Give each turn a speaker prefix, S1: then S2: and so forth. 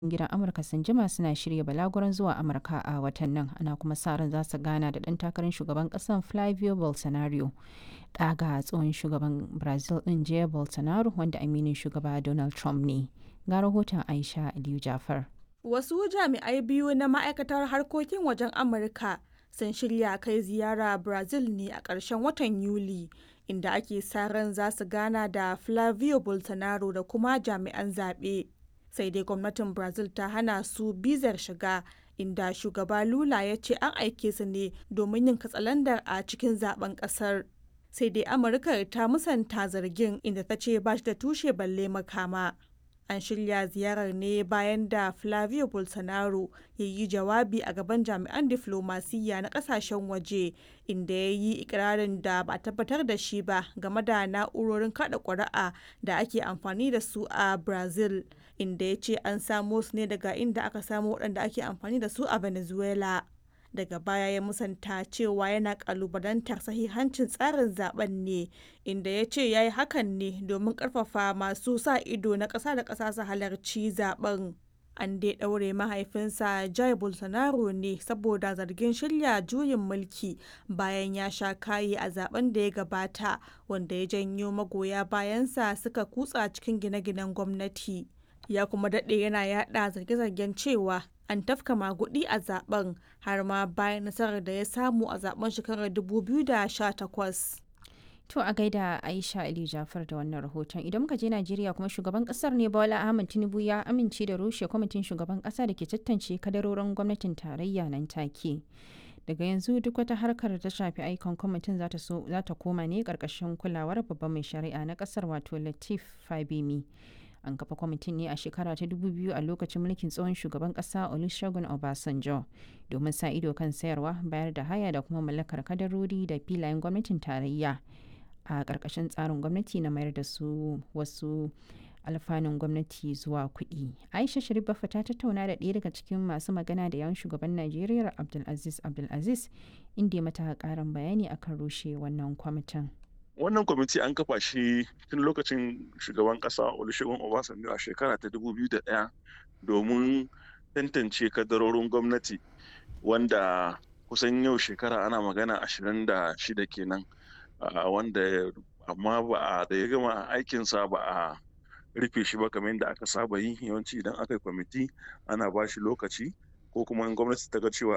S1: gidan Amurka sun jima suna shirya balaguron zuwa Amurka a watan nan ana kuma sa ran za su gana da ɗan takarar shugaban ƙasar Flavio Bolsonaro. Ɗaga tsohon shugaban Brazil ɗin Jair Bolsonaro wanda aminin shugaba Donald Trump ne. Ga rahoton Aisha Aliyu Jafar.
S2: Wasu jami'ai biyu na ma'aikatar harkokin wajen Amurka sun shirya kai ziyara Brazil ne a ƙarshen watan Yuli, inda ake sa ran za su gana da Flavio Bolsonaro da kuma jami'an zaɓe. Sai dai gwamnatin Brazil ta hana su bizar shiga, inda shugaba Lula ya ce an aike su ne domin yin katsalandar a cikin zaben ƙasar. Sai dai Amurka ta musanta zargin inda ta ce ba shi da tushe balle makama. An shirya ziyarar ne bayan da Flavio Bolsonaro ya yi jawabi a gaban jami'an diflomasiyya na kasashen waje inda ya yi ikirarin da ba tabbatar da shi ba game da na'urorin kada ƙuri'a da ake amfani da su a Brazil, inda ya ce an samo su ne daga inda aka samo waɗanda ake amfani da su a Venezuela. daga baya ya musanta cewa yana kalubalantar sahihancin tsarin zaben ne inda ya ce ya yi hakan ne domin karfafa masu sa ido na ƙasa da ƙasa su halarci zaben an dai ɗaure mahaifinsa Jair Bolsonaro ne saboda zargin shirya juyin mulki bayan ya sha kayi a zaben da ya gabata wanda ya janyo magoya bayansa suka kutsa cikin gine-ginen gwamnati ya kuma daɗe yana yada zarge-zargen cewa an tafka magudi a zaben har ma bayan nasarar da ya samu a zaben shekarar 2018.
S1: To a gaida Aisha Ali Jafar da wannan rahoton idan muka je Najeriya kuma shugaban kasar ne Bola Ahmed Tinubu ya amince da rushe kwamitin shugaban kasa da ke tantance kadarorin gwamnatin tarayya nan take. Daga yanzu duk wata harkar ta shafi aikon kwamitin za ta koma ne karkashin kulawar babban mai shari'a na kasar wato Latif Fabemi. an kafa kwamitin ne a shekara ta 2000 a lokacin mulkin tsohon shugaban kasa olusegun obasanjo domin sa ido kan sayarwa bayar da haya da kuma mallakar kadarori da filayen gwamnatin tarayya a ƙarƙashin tsarin gwamnati na mayar da su wasu alfanun gwamnati zuwa kuɗi aisha sharif bafa ta tattauna da ɗaya daga cikin masu magana da yawan shugaban najeriya abdulaziz abdulaziz inda ya mata ƙarin bayani akan rushe wannan kwamitin
S3: wannan kwamiti an kafa shi tun lokacin shugaban kasa olusegun obasanjo a shekara ta 2001 domin tantance kadarorin gwamnati wanda kusan yau shekara ana magana 26 kenan wanda amma ba a da ya gama aikinsa ba a rufe shi ba kamar yadda aka saba yi yawanci idan aka yi kwamiti ana ba shi lokaci ko kuma in gwamnati ta ga cewa